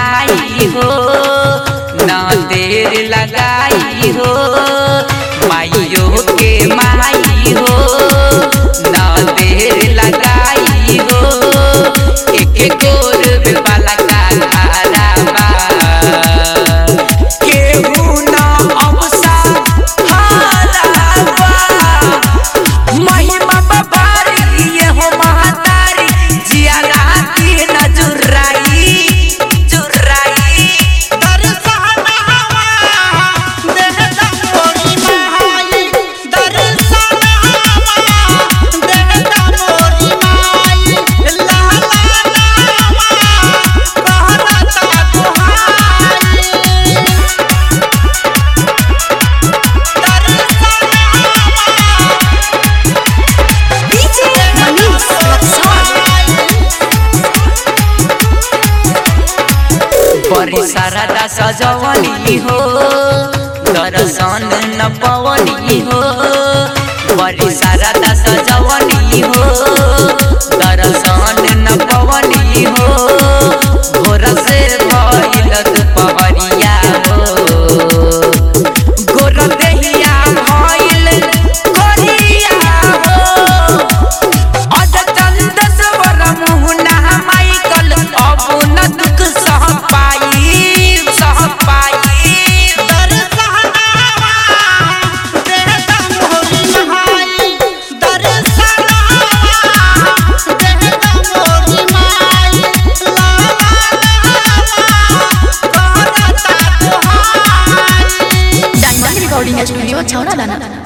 आई हो न देर लगाई हो माइयो के माई हो न देर लगाई हो एक गोर में बाला का खारा बा केहू न अवसा हारा बा महिमा बाबारी ये हो महातारी जिया राती न जुर्राई जुर्राई दर्शन हवा देहता मोरी माई दर्शन हवा देहता मोरी माई लाला नावा कहता दुहाई दर्शन DJ Manish Raksol. बड़ी शारदा सजवली हो दर्शन न पवनी हो बड़ी शारदा सजवली हो दर्शन न पवनी हो भोर से भइल दुपहरिया हो गोर देहिया भइल कोरिया हो अज चंद स्वर मुहना माइकल अब न दुख सह पाई सह पाई दर्शनवा देहता मोरी माई दर्शनवा देहता मोरी माई लाला नावा कहता दुहाई Diamond Recording Studio, Chowra Dana.